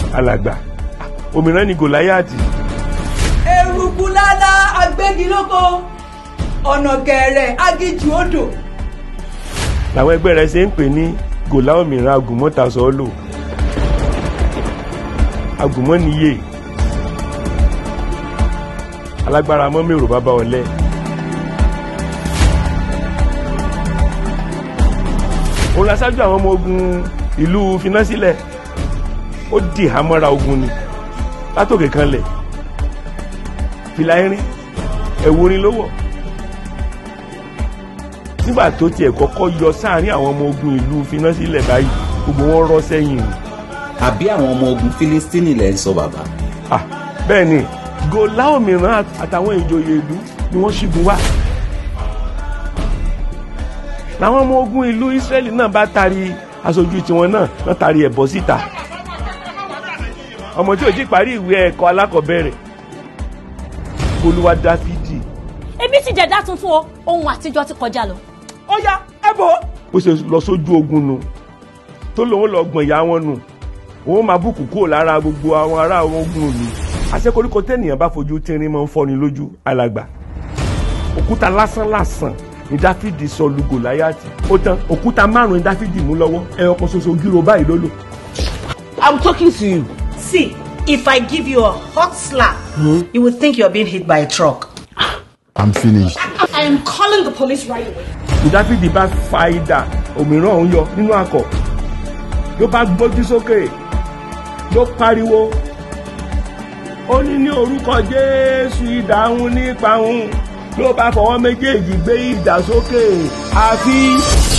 alàgbà òmìnira ni gòláyàtì eruku lálá agbégilóko ọ̀nà gẹ̀ẹ́rẹ̀ agíjù odò làwọn ẹgbẹ́ rẹ̀ ṣe ń pè ní gòlá òmìnira agùnmọ́ta sọ́ọ́lò agùnmọ́niyè alágbára mọ́mẹ́rò bàbá ọ̀lẹ. òun la ṣáájú àwọn ọmọ ogun ìlú finasílẹ̀ ó dì hámọ́ra ogun ni látòkè kan lẹ̀ fìlà irin ẹ̀wù orin ló wọ̀ nígbà tó tiẹ̀ kọ́kọ́ yọ sáàrin àwọn ọmọ ogun ìlú finasílẹ̀ báyìí gbogbo wọn rọ́ sẹ́yìn ni. àbí àwọn ọmọ ogun fílístínì lẹ́ ń sọ bàbá. Ah, bẹ́ẹ̀ ni gòlá òmíràn àtàwọn ìjòyè ìlú ni wọ́n ṣígun wá. làwọn ọmọ ogun ìlú Ísírẹ́lì náà bá tari aṣojú tiwọn náà náà tari ẹ̀bọ síta. ọmọ tí ò ti parí ìwé ẹ̀kọ́ alákọ̀ọ́bẹ̀rẹ̀ olúwa dáfídì ebi ti jẹ̀dá tuntun o ohun àtijọ́ ti kọjá lọ. ó yá ẹ bò ó. bó ṣe lọ sójú ogun nu tó lòun lọ gbọ̀n ìyá wọn nù òun máa bùkù kúrò lára gbogbo àwọn ará àwọn ogun òní àṣekoríko tẹ́nìyàn bá fojú tínrín máa ń fọ́ni lójú alàgbà òkúta lásán lásán ní dáfídì sọ lu gòláyàtì ó tán òkúta márùn ní dáfídì mú lọ́wọ́ ẹyọ kan ṣoṣo gírò báyìí ló lò. I'm talking to you. See, if I give you a hot slap, you would think you're being hit by a truck. I'm finished. I am calling the police right away. ní dáfídì bá fa idà òmíràn òun yọ nínú akọ ló bá gbójú sókè ló pariwo ó ní ní orúkọ jésù idà òun nípa òun ló bá fọwọ́ méjèèjì gbé idà sókè àfi